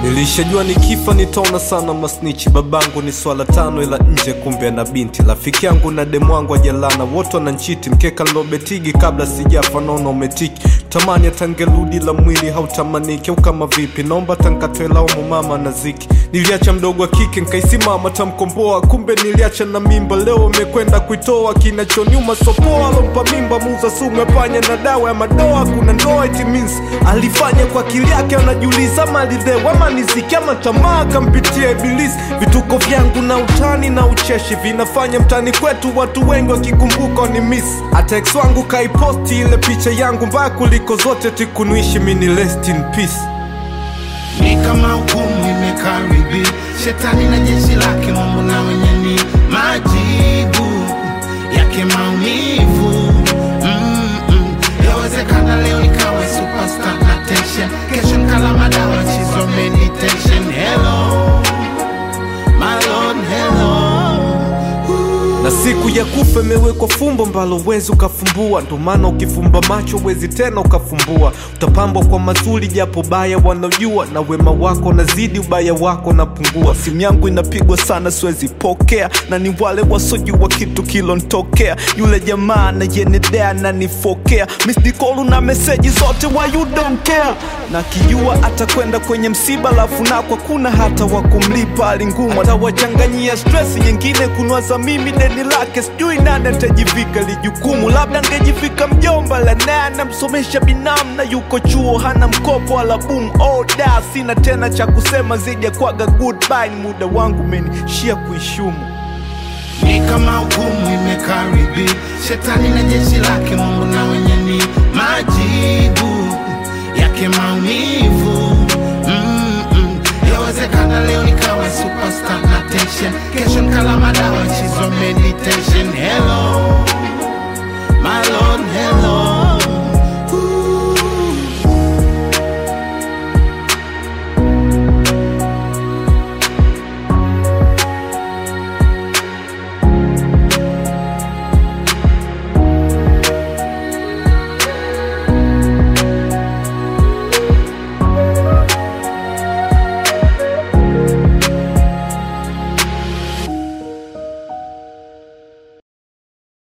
Nilishajua nikifa nitaona sana masnichi. Babangu ni swala tano, ila nje kumbe na binti. Rafiki yangu na demu wangu ajalana, wote wananchiti. Mkeka lobetigi kabla sijafa, naona umetiki. Tamani atangerudi la mwili hautamaniki, au kama vipi? Naomba tankatwe laumu mama na ziki. Niliacha mdogo wa kike nkaisimama tamkomboa, kumbe niliacha na mimba. Leo amekwenda kuitoa, kinachonyuma sopoa. Alompa mimba muuza sumu ya panya na dawa ya madoa. Kuna ndoa it means alifanya kwa akili yake, anajiuliza malidhewa ama niziki ama tamaa kampitia ibilisi. Vituko vyangu na utani na ucheshi vinafanya mtani kwetu watu wengi wakikumbuka ni miss. Hata ex wangu kaiposti ile picha yangu mbaya kuliko zote, tikunuishi mini rest in peace. ni kama hukumu imekaribia, shetani na jeshi lake, Mungu na wenye ni majibu yake maumivu. Mm-mm. Yawezekana leo nikawa superstar na tension, kesho nikala madawa chizo meditation. Hello my lord, hello na siku ya kufa imewekwa fumbo mbalo wezi ukafumbua, ndo maana ukifumba macho wezi tena ukafumbua. Utapambwa kwa mazuri japo baya wanaojua, na wema wako nazidi ubaya wako napungua. Simu yangu inapigwa sana siwezi pokea, na ni wale wasojua kitu kilontokea. Yule jamaa nayenedea nanifokea, misdikolu na meseji zote wa you don't care, na kijua atakwenda kwenye msiba, lafu nakwa kuna hata wa kumlipa hali ngumu, atawachanganyia stress nyingine kunwaza mimi deni lake, sijui nani atajivika lijukumu. Labda ngejivika mjomba la naye anamsomesha binamu na yuko chuo hana mkopo wala boom. Oh, da sina tena cha kusema zaidi ya kwaga goodbye, ni muda wangu menishia kuishumu. ni kama hukumu imekaribia, shetani na jeshi lake, Mungu na wenye ni majibu yake maumivu. Mm-mm. Yawezekana leo nikawa superstar na tension, kesho nikala madawa chizo medi